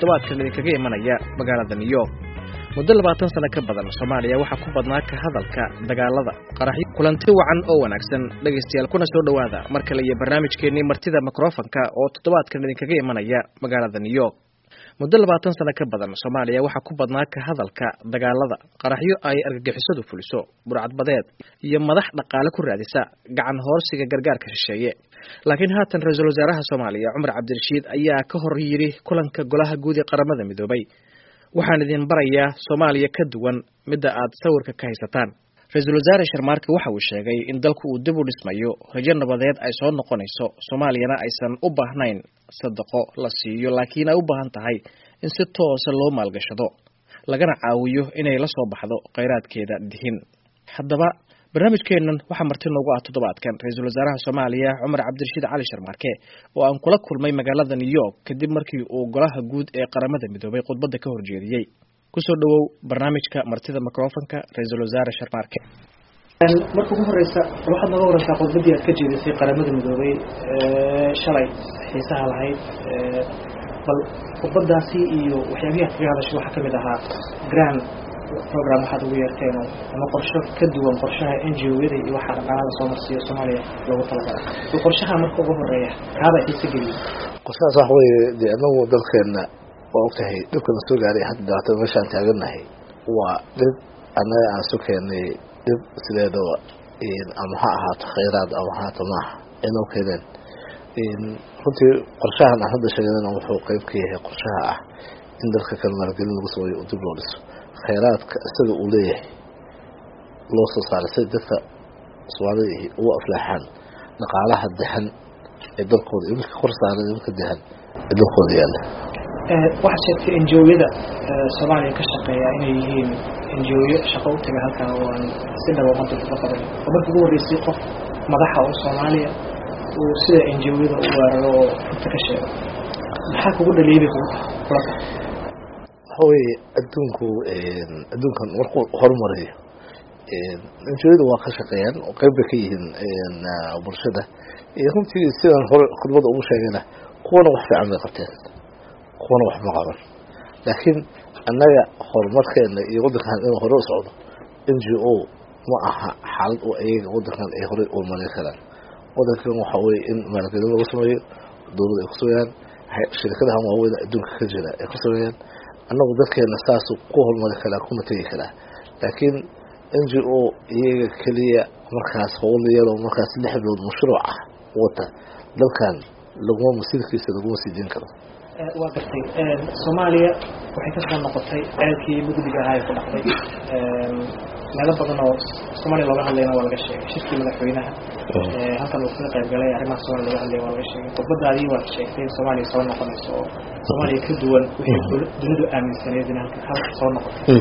toddobaadkan idinkaga imanaya magaalada new york muddo labaatan sano ka badan soomaaliya waxaa ku badnaa ka hadalka dagaalada qaraxyo kulanti wacan oo wanaagsan dhegaystayaal kuna soo dhowaada mar kale iyo barnaamijkeennii martida mikrofonka oo toddobaadkan idinkaga imanaya magaalada new york muddo labaatan sano ka badan soomaaliya waxaa ku badnaa ka hadalka dagaalada qaraxyo ay argagixisadu fuliso burcadbadeed iyo madax dhaqaale ku raadisa gacan hoorsiga gargaarka shisheeye laakiin haatan ra-iisul wasaaraha soomaaliya cumar cabdirashiid ayaa ka hor yidhi kulanka golaha guud ee qaramada midoobay waxaan idin barayaa soomaaliya ka duwan midda aad sawirka ka haysataan ra-iisul wasaare sharmaarke waxa uu sheegay in dalku uu dib u dhismayo rajo nabadeed ay soo noqonayso soomaaliyana aysan u baahnayn sadaqo la siiyo laakiin ay u baahan tahay in si toosa loo maalgashado lagana caawiyo inay la soo baxdo kheyraadkeeda dihin haddaba barnaamijkeennan waxaa marti noogu ah toddobaadkan ra-iisul wasaaraha soomaaliya cumar cabdirashiid cali sharmaarke oo aan kula kulmay magaalada new york kadib markii uu golaha guud ee qaramada midoobay khudbadda ka horjeediyey kusoo dhawow barnaamijka martida microfonka ra-iisul wasaare sharmaarke marka ugu horeysa waxaad nooga wareysaa khudbadii aad ka jeedisay qaramada midoobay shalay xiisaha lahayd bal khudbadaasi iyo waxyaabihii aad kaga hadashay waxaa kamid ahaa grand program waxaad ugu yeerteen ama qorsho ka duwan qorshaha n g o-yada iyo waxaa dhaqaalada soo marsiiyo soomaaliya loogu talagalay bal qorshaha marka ugu horeeya kaaba xiise geliyay qorshahaas waxa weeye dee anagu dalkeena waa ogtahay dhibkana soo gaaray hadda dhibaatada meeshaan taaganahay waa dhib annaga aan su keenay dhib sideedaba ama ha ahaato khayraad ama ha ahaato maaha inoo keeneen runtii qorshahan aan hadda sheeganana wuxuu qeyb ka yahay qorshaha ah in dalka kale maalgelin lagu sameeyo oo dib loo dhiso khayraadka isaga uu leeyahay loo soo saaray si dadka soomaalida ugu aflaaxaan dhaqaalaha dahan ee dalkooda iyo midka kor saaran iyo midka dahan ee dalkooda yaalla waxaad sheegtay n g o-yada soomaaliya ka shaqeeya inay yihiin n g o-yo shaqo u taga halkan oo aan si dhaba umada uga qaban oo markii ugu horreysay qof madaxa oo soomaaliya uu sida n g o-yada u weeraro oo runta ka sheego maxaa kugu dhaliibay kula tahay waxa weeye adduunku adduunkan markuu horumarayo injooyada waa ka shaqeeyaan oo qeyb bay ka yihiin bulshada runtii sidaan hore khudbada ugu sheegayna kuwana wax fiican bay qabteen kuwana wax ma qaban laakiin annaga horumarkeena iyo waddankan inuu hore u socdo n g o ma aha xaalad oo ayaga waddankan ay horey u marin karaan waddankan waxa weye in maalgelin lagu sameeyo dowladda ay ku sameeyaan shirkadahan waaweyn adduunka ka jira ay ku sameeyaan annagu dadkeena saasu ku horumari karaa kuna tegi karaa laakiin n g o iyaga keliya markaas howl yaro markaas lix bilood mashruuc ah wata dalkan laguma masiirkiisa laguma sii deyn karo waa gartay soomaaliya waxay kasoo noqotay ceelkii mugdiga ahaa ee ku dhacday meelo badan oo soomaaliya looga hadlayna waa laga sheegay shirkii madaxweynaha halkan uu kaga qayb galay arrimaha soomaliya looga hadlaya waa laga sheegay khudbadaadii waad sheegtay in soomaaliya soo noqonayso oo soomaaliya ka duwan wixii dunidu aaminsaneed in halka halka soo noqotay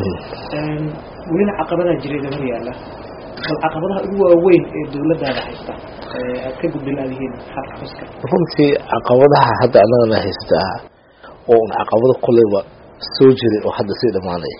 welina caqabadaa jireeda hor yaalla bal caqabadaha ugu waaweyn ee dawladdaada haysta aad ka gudbin aad yihiin xalka xuska runtii caqabadaha hadda annagana haysataa oo un caqabado koleyba soo jiray oo hadda sii dhamaanaya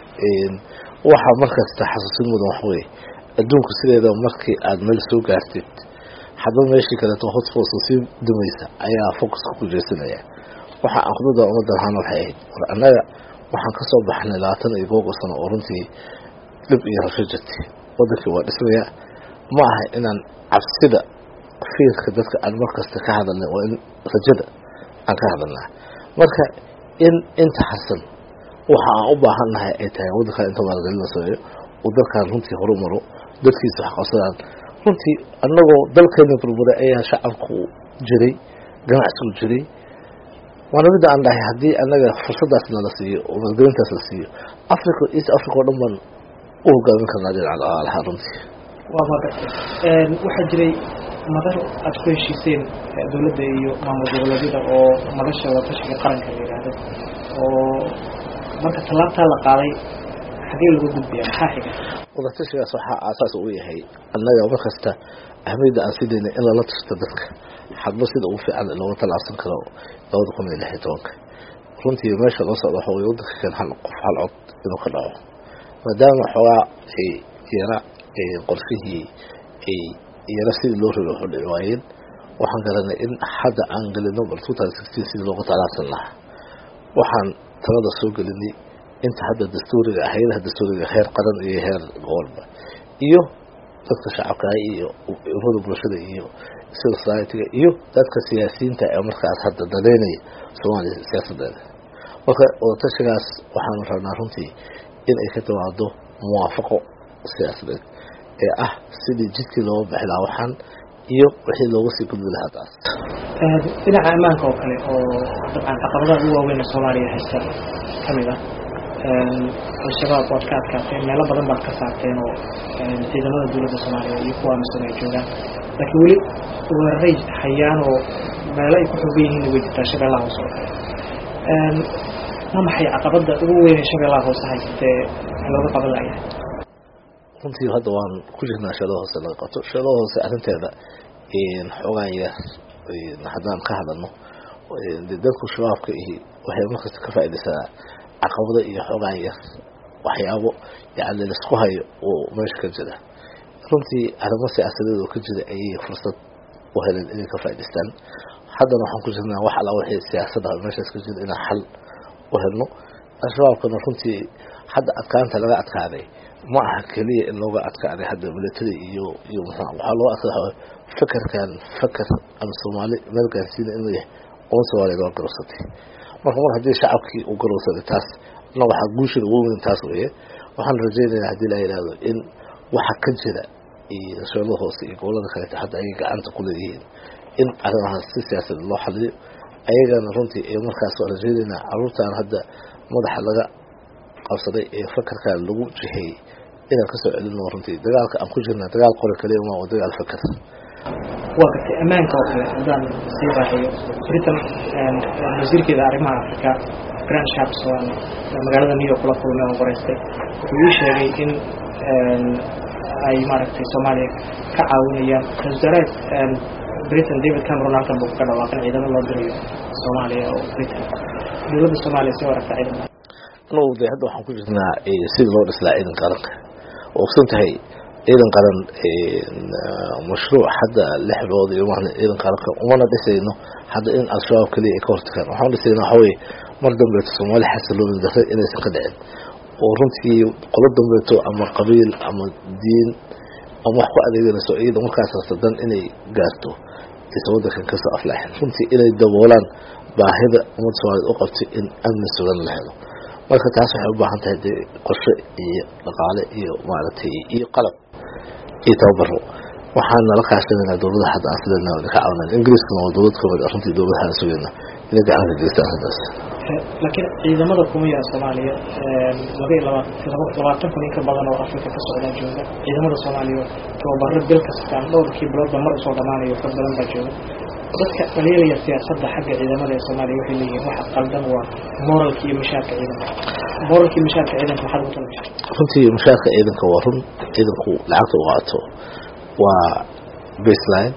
waxaa markasta xasuusin mudan wax weye adduunku sideeda markii aada meel soo gaartid hadba meeshii kaleeto hotfos sii dumaysa ayaa focuska ku jeesanaya waxa aan khudada ummadda lahaana waxay ahayd war annaga waxaan kasoo baxnay labaatan iyo googo sano oo runtii dhib iyo rasho jirtay wadankii waa dhismaya ma aha inaan cabsida fiirka dadka aan markasta ka hadalnay waa in rajada aan ka hadalnaa marka in inta xasan waxa aan u baahannahay ay tahay waddankan inta maalgelin la sameeyo uu dalkan runtii horumaro dadkiisa wax qabsadaan runtii annagoo dalkeena burburay ayaa shacabku jiray ganacsigu jiray waana midda aan dhahay haddii annaga fursadaas nala siiyo oo maalgelintaas la siiyo africa east africa oo dhan baan u hogaamin karnaa dhinaca dhaqaalaha runtii waa magartay waxaa jiray madar aada ku heshiiseen dawladda iyo maamul goboleedyada oo madasha watashiga qaranka la yidhaahdo oo marka tallaabtaa la qaaday xagee lagu gudbiya maxaa xiga wadatashigaas waxaa aasaas u yahay annaga markasta ahmiyadda aan sidaynay in lala tusto dadka hadba sida ugu fiican looga talaabsan karo labada kun iyo lix iyo tobanka runtii meesha loo socdo waxa weye waddanka kan hal qof hal cod inuu ka dhaco maadaama xoogaa ay yara qorshihii ay yara sidii loo rabay waxu dhici waayeen waxaan garanay in hadda aan gelino bal two thousand sixteen sidii looga talaabsan lahaa waxaan talada soo gelinay inta hadda dastuuriga hay-adaha dastuuriga heer qaran iyo heer gobolba iyo dadka shacabka iyo ururada bulshada iyo civil society-ga iyo dadka siyaasiyiinta ee markaas hadda daleynaya soomaaliya siyaasadeeda marka wadatashigaas waxaanu rabnaa runtii in ay ka timaado muwaafaqo siyaasadeed ee ah sidii jidkii looga bixi lahaa waxaan iyo wixii looga sii gudbi lahaa taas dhinaca ammaanka oo kale oo dabcan caqabadaha ugu waaweyn ee soomaaliya haysta kamid ah al-shabaab waad ka adkaateen meelo badan baad ka saarteen oo ciidamada dowladda soomaaliya iyo kuwa amisom ay joogaan laakiin weli weeraray hayaan oo meelo ay ku xoogan yihiin way jirtaa shabeellaha hoose oo kale ma maxay caqabada ugu weyn ee shabeellaha hoose haysatee looga qaban layahay runtii hadda waan ku jirnaa sheelada hoose laga qabto sheelada hoose arrinteeda xoogaan yar haddaan ka hadalno dadku shabaabka iyo waxay markasta ka faaidaysaa caqabado iyo xoogaan yar waxyaabo yani laisku hayo oo meesha ka jira runtii arrimo siyaasadeed oo ka jira ayay fursad u heleen inay ka faa'idaystaan haddana waxaan ku jirnaa wax alla wixii siyaasada meeshaas ka jira inaan xal u helno al-shabaabkana runtii hadda adkaanta laga adkaaday ma aha keliya in looga adkaaday hadda military iyo iyo mxua waxaa looga adkaaday fakerkan faker ama soomaali meel gaarsiina inuu yahay oon soomaaliya loo garowsatay marka mar haddii shacabkii uu garowsaday taas na waxaa guushida ugu weyn taas weeye waxaan rajaynayaa haddii la yidhaahdo in waxa ka jira iyo sheelada hoose iyo gobolada kaleeta hadda ayay gacanta ku leeyihiin in arrimahaas si siyaasadeed loo xaliyo ayagana runtii ee markaas waa rajaynaynaa caruurtan hadda madaxa laga qabsaday ee fakerkan lagu jiheeyey inaan kasoo celino runtii dagaalka aan ku jirnaa dagaal qore kaliya ma waa dagaal faker waa gartay ammaanka oo kale haddaan sii raaxiyo britain wasiirkeeda arrimaha africa grand sharps waan magaalada new york kula kulmay oo qoreystay wuxuu ii sheegay in ay maaragtay soomaaliya ka caawinayaan ra-isul wasaaraha britain david cameron halkan buu ka dhawaaqan ciidamo loo dirayo soomaaliya oo britain dowladda soomaaliya soo aragta ciidamada anugu de hadda waxaan ku jirnaa sidii loo dhislaa ciidan qaranka oo ogsan tahay ciidan qaran mashruuc hadda lix bilood iyo maahna ciidan qaranka umana dhisayno hadda in al-shabaab keliya ay ka hortagaan waxaan dhisayna waxa weye mar dambeeto soomaali xasilooni darre inaysan ka dhicin oo runtii qolo dambeeto ama qabiil ama diin ama wax ku adeeganayso iyada markaas rasadan inay gaarto aysan wadankan kasoo aflaaxin runtii inay daboolaan baahida ummadda soomaaliyed u qabtay in amni sugan la helo marka taas waxay u baahan tahay dee qorshe iyo dhaqaale iyo maaragtay iyo qalab iyo tababaro waxaan nala kaashanayna dowladaha hadda aan sideedna ka caawinan ingiriiskana waa dowlad kamid ah runtii dowladahaan sugayna inay gacan ka geystaan haddaas laakiin ciidamada kuma yara soomaaliya laba iyo laba labaatan kun in ka badan oo afrika ka socdaa jooga ciidamada soomaaliya tababaro bil kastaan dhowrkii biloodba mar usoo dhamaanayo ka badan baa jooga dadka dhaliilaya siyaasadda xagga ciidamada ee soomaaliya waxay leeyihiin waxa qaldan waa moralka iyo mashaarka ciidanka moralka iyo mashaarka ciidanka maxaad ugu talgashay runtii mashaarka ciidanka waa run ciidanku lacagta u qaato waa baseline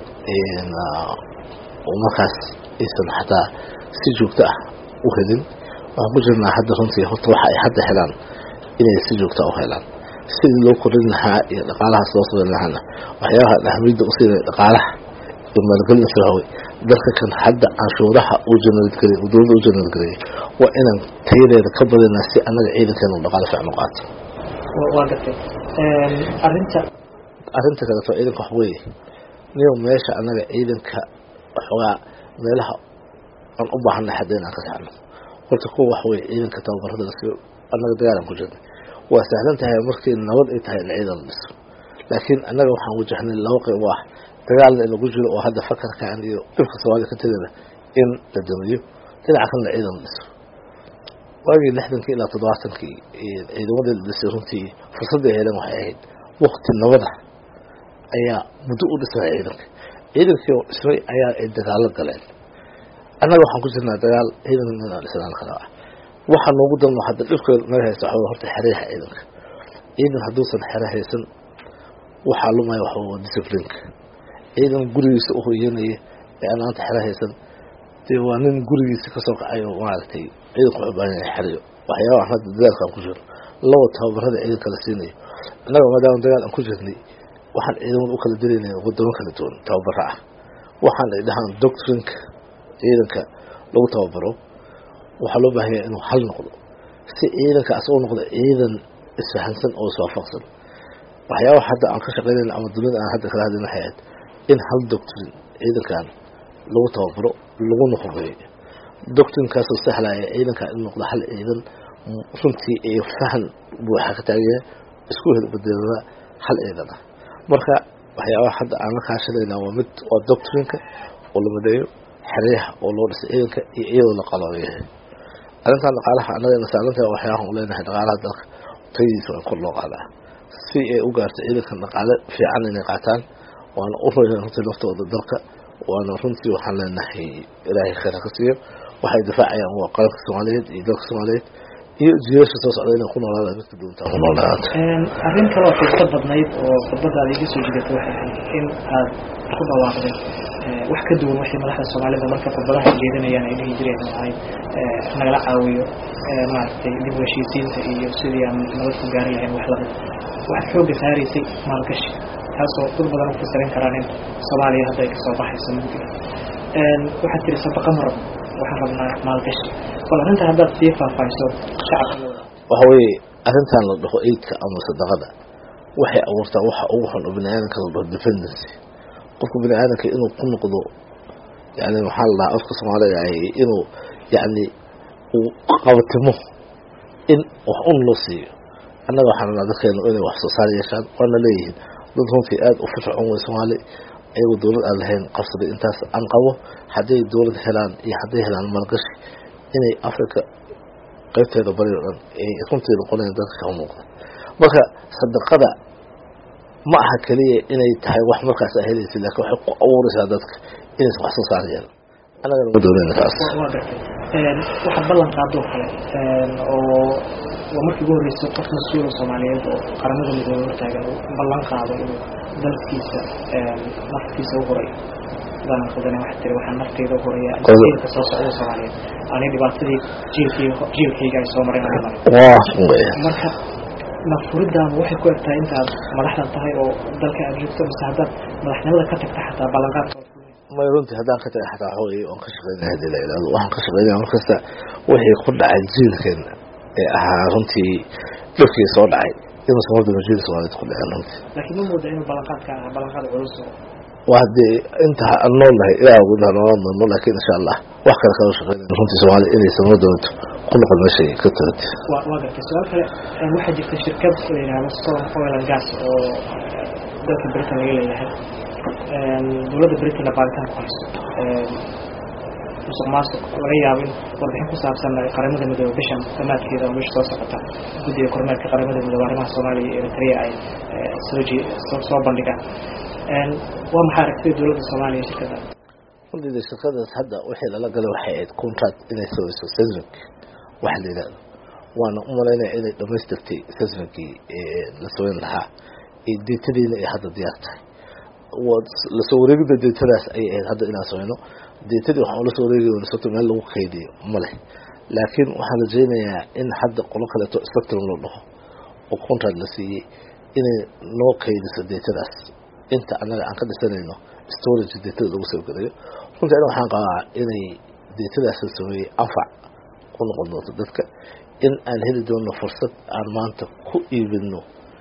oo markaas aysan xataa si joogto ah u helin waxaan ku jirnaa hadda runtii horta waxa ay hadda helaan inay si joogta u helaan sidii loo korin lahaa iyo dhaqaalahaas loo sameyn lahaana waxyaabaha ahmiyadda usiinaya dhaqaalaha iyo maalgelin sahawey dalka kan hadda canshuuraha uu janadgelay uu dowladda u janadgeliyay waa inaan tayadeeda ka badinaa si annaga ciidankeena u dhaqaalo fiican u qaato waa gartay arrinta arrinta kaleeto ciidanka wax weeye niyo meesha annaga ciidanka waxoogaa meelaha aan u baahanay hadda inaan ka saxno horta kuwa wax weye ciidanka tababarada lasi annaga dagaalan ku jirnay waa sahlan tahay markii nabad ay tahay in ciidan la dhiso laakiin annaga waxaan wajahnay laba qayb oo ah dagaalna in lagu jiro oo hadda fakarkan iyo dhibka soomaaliya ka tegada in la damiyo dhinaca kalena ciidan la dhiso waagii lixdankii ilaa toddobaatankii ciidamadii la dhisay runtii fursadda ay heleen waxay ahayd wakti nabada ayaa muddo u dhismay ciidanka ciidankii oo dhismay ayaa ay dagaalo galeen annaga waxaan ku jirnaa dagaal ciidan inaan dhisnaan kala ah waxa noogu danmo hadda dhibka naga haysta waxaa horta xereyaha ciidanka ciidan hadduusan xere haysan waxaa lumaya waxa waa disciplineka ciidan gurigiisa u hoyanaya ee aan maanta xere haysan dee waa nin gurigiisa kasoo kacay oo maaragtay ciidanku wuxuu baahan yahay xeriyo waxyaabaha hadda dagaalka aan ku jirno laba tababarada ciidanka la siinayo annaga maadaama dagaal aan ku jirnay waxaan ciidamada u kala dilaynay wadamo kala duwan tababaro ah waxaan ay dhahaan doctrinka ciidanka lagu tababaro waxaa loo baahanya inuu hal noqdo si ciidankaas u noqdo ciidan isfahansan oo iswaafaqsan waxyaabaha hadda aan ka shaqeynayna ama dunida aan hadda kala hadlin waxay ahayd in hal doctrin ciidankan lagu tababaro laguna hubeeyo doctrinkaasoo sahlaya ciidankan in noqdo hal ciidan runtii ee fahan buuxa ka taagaya isku hedbadeedada hal ciidan ah marka waxyaabaha hadda aan la kaashanayna waa mid waa doctrinka oo la madeeyo xeryaha oo loo dhisay ciidanka iyo iyadoo la qalooyahay arrintan dhaqaalaha annagana saarantaha waxyaabahan u leenahay dhaqaalaha dalka tayadiisa waa in kor loo qaadaa si ay u gaarto ciidankan dhaqaale fiican inay qaataan waana u royaan runtii naftooda dalka waana runtii waxaan leenahay ilaahay khayr ha ka siiyo waxay difaacayaan waa qaranka soomaaliyeed iyo dalka soomaaliyeed iyo jiilasha soo socda inay ku noolaadaan midka doontaa ku noolaata arrin kaloo xiiso badnayd oo khudbadaada iga soo jidatay waxay ahayd in aad ku dhawaaqday wax ka duwan waxay madaxda soomaalida marka khudbadaha jeedanayaan ay dhihi jireen oo ahayd nagala caawiyo maaragtay dib u heshiisiinta iyo sidii aan nabad ku gaari lahayn wax lamid waxaad xoogga saaraysay maalgashi taasoo dad badan u fasirin karaan in soomaaliya hadda ay kasoo baxayso mugdiga waxaad tiri sabaqa ma rabno waxaan rabnaa maalgashi bal arrinta haddaad sii faahfaahiso shacabka waxa weeye arrintan la dhaho aidka ama sadaqada waxay abuurtaa waxa ugu xun oo bini aadamka la dhaho dependency qofka bini aadamka inuu ku noqdo yani maxaa la dhahaa afka soomaaliga ahy inuu yani uu qabatimo in wax un loo siiyo annaga waxaan rabnaa dadkeenu inay wax soo saar yeeshaan waana leeyihiin dad runtii aada u firfircoon wey soomaali ayagoo dowlad aan lahayn qabsaday intaas aan qabo hadday dowlad helaan iyo hadday helaan maalgashi inay africa qaybteeda bari o dhan ay runtii noqonayan dadka ka muuqda marka sadaqada ma aha keliya inay tahay wax markaas a helaysa lakin waxay ku abuureysaa dadka inaysan wax soo saar yeelan annagana ma doonayna taas waa gartay waxaad ballan qaadoo kale oo waa markii ugu horreysay qof mas-uula soomaaliyeed oo qaramada midoobe hortaagan uu ballan qaado inuu dalkiisa naftiisa u horay hadaan khaldana waxaa tiri waxaan nafteyda u horaya jiilka soo socda soomaaliyeed ani dhibaatadii jiilkii jiilkayga ay soo mareen aan maray marka nafuridan waxay ku egtahay intaad madaxdan tahay oo dalka aad joogto mise haddaad madaxnimada ka tagta xataa ballanqaadka may runtii haddaan ka taga xataa waxa weye waan ka shaqeynaya hadii la ilaado waxaan ka shaqeynaya markasta wixii ku dhacay jiilkeena ee ahaa runtii dhulkii soo dhacay inuusan wardaba jiil soomaaliyed ku dhaceen runtii laakiin ma mooda inuu ballanqaadka ahaa ballanqaad culus oo waa hadee inta aan nool nahay ilaah gudaha noola noolno laakiin insha allah wax kale kala shaqeynaya runtii soomaaliya inaysan wardabatu ku noqon meeshay ka tagatay waa waa gartay su-aal kale waxaa jirta shirkad la yidhahdo southern oil and gas oo dalka britain laga leeyahay dowladda britain baaritaan ku haysto musuq maasuq laga yaabo in warbixin ku saabsan qaramada midoobe bishan damaadkeeda oo meesha soo socota guddiga kormeerka qaramada midoobe arrimaha soomaaliya iyo eritrea ay soo ji soo bandhigaan waa maxaa aragtida dowladda soomaaliya shirkadda runtiida shirkadaas hadda wixii lala galay waxay ahayd contract inay samayso sesmic waxa la yidhahdo waana u malaynaya inay dhamaystirtay sesmicii la samayn lahaa ee deetadiina ay hadda diyaar tahay lasoo wareegida deetadaas ayay ahayd hadda inaan samayno deetadii waxaan lasoo wareegi soto meel lagu kaydiyo ma leh laakiin waxaan rajaynayaa in hadda qolo kaleeto spectrum loo dhaho oo contract la siiyey inay noo kaydiso deetadaas inta annaga aan ka dhisanayno storage deetada lagu soo gelayo runtii ani waxaan qabaa inay deetadaas la sameeyey anfac ku noqon doonto dadka in aan heli doono fursad aan maanta ku iibino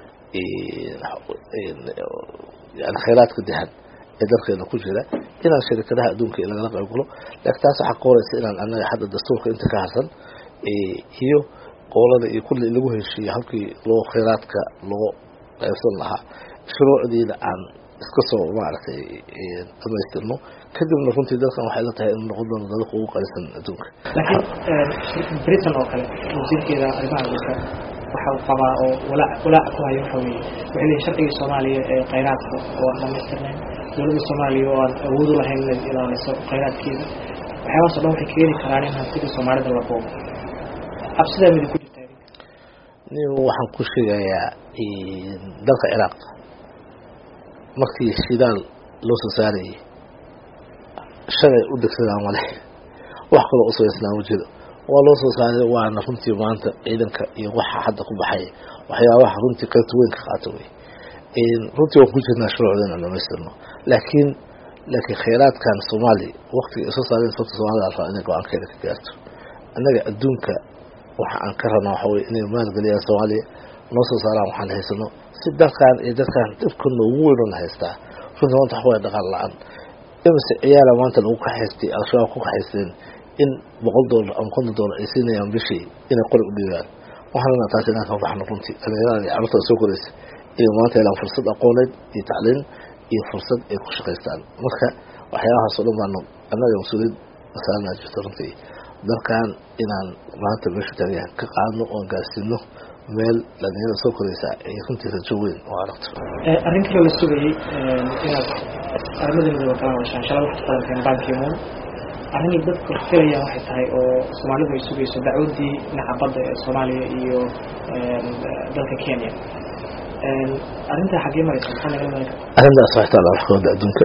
yani khayraadka dahan ee dalkeena ku jira inaan sharikadaha adduunka lagala qayb galo laakiin taas waxaa ka horeysa inaan annaga hadda dastuurka inta ka harsan iyo qoolada iyo kulli lagu heshiiyo halkii loo khayraadka loo qaybsan lahaa shuruucdiina aan iska soo maaragtay dhamaystirno kadibna runtii dalkan waxay la tahay inuu noqon doono dadka ugu qalisan adduunka laakiin britain oo kale wasiirkeeda arrimaha dalka waxa uu qabaa oo walaac walaac ku hayo waxa weeye waxay leeyihin sharcigii soomaaliya ee khayraadka oo aan dhamaystirnayn dowladda soomaaliya oo aan awood u lahayn inay ilaaliso khayraadkeeda waxyaabahaas o dhan waxay keeni karaan in hantidii soomaalida la boobo cabsidaa midi ku jirta nin waxaan ku sheegayaa dalka ciraaq markii shidaal loo soo saarayay shalay u degsadaa male wax kaloo usabaysnaa ma jiro waa loo soo saaray waana runtii maanta ciidanka iyo waxa hadda ku baxaya waxyaabaha runtii qaybta weyn ka qaato wey runtii waan ku jirnaa shuruucda inaan dhamaystirno laakiin laakiin khayraadkan soomaaliya waktiga ay soo saareen sababta soomaalida alraa inay go-aankeeda ka gaarto annaga adduunka waxa aan ka rabnaa waxa weye inay maalgeliyaan soomaaliya noo soo saaraan waxaan haysano si dalkan iyo dadkan dhibkana ugu weyn oo la haystaa runtii maanta waxa weye dhaqaal la-aan imise ciyaala maanta lagu kaxaystay al-shabaab ku kaxaysteen in boqol doolar ama konton doolar ay siinayaan bishii inay qori u dhiibaan waxaan rabnaa taas inaan ka baxno runtii dhalinyarada iyo carruurta soo koraysa iyo maanta helaan fursad aqooneed iyo tacliin iyo fursad ay ku shaqaystaan marka waxyaabahaas oo dhan baanu annaga mas-uuliyad masaaranaa jirto runtii dalkan inaan maanta meeshu taagayahan ka qaadno oon gaarsiino meel dhalinyarada soo koraysa ay runtii rajo weyn oo aragto arrin kale la sugayey inaad arrimada midooba kala hadashaan shalay waxaad qadanteen bankimuun arrinay dadku filayaan waxay tahay oo soomaalidu ay sugayso dacwaddii dhinaca badda ee soomaaliya iyo dalka kenya arrintaa xaggee maraysa maxaa naga iman karta arrintaas waxay taala maxkamadda adduunka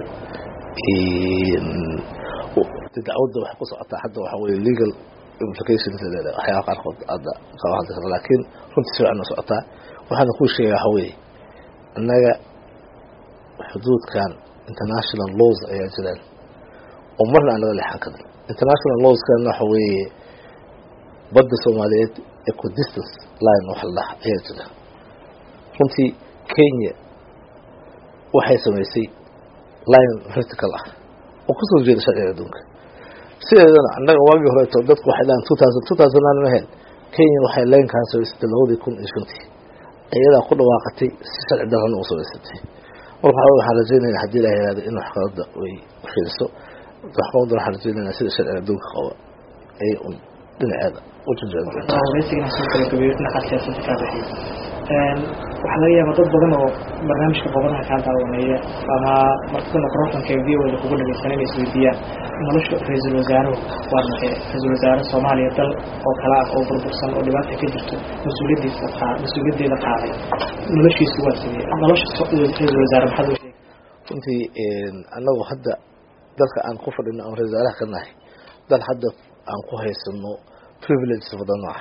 dacwadda waxay ku socotaa hadda waxa weye legal implications leedahay waxyaaba qaarkood hadda kaba hadli kara laakiin runtii si fiican u socotaa waxaana kuu sheegaya waxa weeye annaga xuduudkan international laws ayaa jiraan oo marna aan laga leexan karin international lawskan waxa weeye badda soomaaliyeed equidistance line wax la dhaha ayaa jira runtii kenya waxay samaysay line vertical ah oo kusoo jeeda sharciga adduunka sideedana annaga waagii horeeto dadku waxay dhahan two thousand two thousand nine maheen kenya waxay linkaan samaysatay labadii kun iyo shantii iyadaa ku dhawaaqatay si sharci darrana u samaysatay marka waxa waxaan rajaynayna haddii la yihahdo in maxkamadda ay fiiriso maxkamadda waxaan rajaynayna sida sharciga adduunka qaba ay un dhinaceeda u jajabin doonto wareysigana soo gabagabeeyo dhinaca siyaasadda kaa bixiyo waxaa laga yaabaa dad badan oo barnaamijka bobadaha kaa daawanaya ama martida microfonka ee v o da kugu dhageysan inay isweydiiyaan nolosha ra-iisul wasaaruhu waa maxay ra-iisul wasaare soomaaliya dal oo kale ah oo burbursan oo dhibaata ka jirto mas-uuliyadiisa qaa mas-uuliyaddeeda qaaday noloshiisu waa sidee nolosha ra-iisul wasaare maxaad u sheegay runtii annagu hadda dalka aan ku fadhino aan ra-isul wasaaraha ka nahay dal hadda aan ku haysano privileges badan ah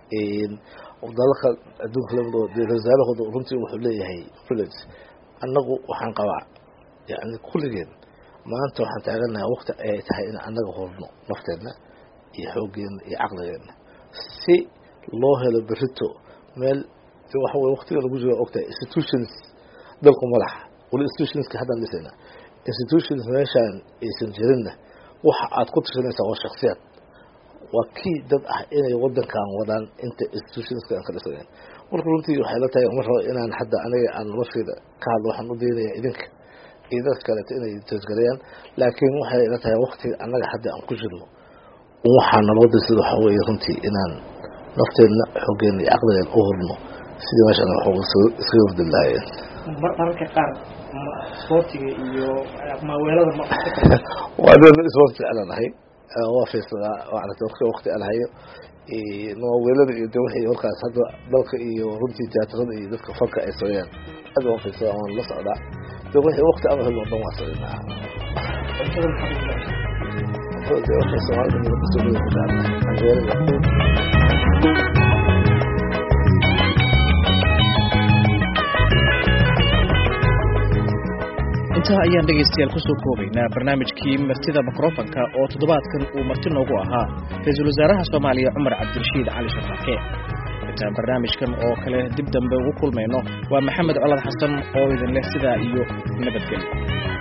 dalalka adduunka lamidoo dee ra-isulwasaarahooda runtii wuxuu leeyahay privilege annagu waxaan qabaa yani kulligeen maanta waxaan taaganahay wakti ayay tahay in annaga hurno nafteenna iyo xooggeena iyo caqligeenna si loo helo berito meel waxa weye waktiga lagu jiro ogtahay institutions dalku madaxa wali institutionska haddaan dhisayna institutions meeshaan aysan jirinna waxa aad ku tirsanaysaa waa shaksiyaad waa kii dad ah inay wadankan wadaan inta institutionska aan ka dhisanayn marka runtii waxay la tahay mar rabo inaan hadda aniga aan noloshayda ka hadlo waxaan u daynaya idinka iyo dadka kaleeto inay toosgalayaan laakiin waxay la tahay waktiga annaga hadda aan ku jirno waxaa naloo dirsada waxaa weeye runtii inaan nafteenna xooggeena iyo caqligeena u hurno sidii meeshaan wax iskaga hordi lahaayeen mararka qaar sportiga iyo maaweelada waa nin isboort jeclanahay waa fiirsadaa maarata waqti waqti aan hayo maaweelada iyo de wixii markaas hadda dalka iyo runtii tiyaatarada iyo dadka fanka ay sameeyaan aad waan fiirsadaa waan la socdaa de wixii waqti ama helo dhan waa sameynaa de waxay soomaalida kusoo ku jeclanahay canjeerada intaa ayaan dhegaystayaal kusoo koobaynaa barnaamijkii martida mikrofonka oo toddobaadkan uu marti noogu ahaa ra-iisul wasaaraha soomaaliya cumar cabdirashiid cali sharraake intaan barnaamijkan oo kale dib dambe ugu kulmayno waa maxamed colad xasan oo idin leh sidaa iyo nabadgelyo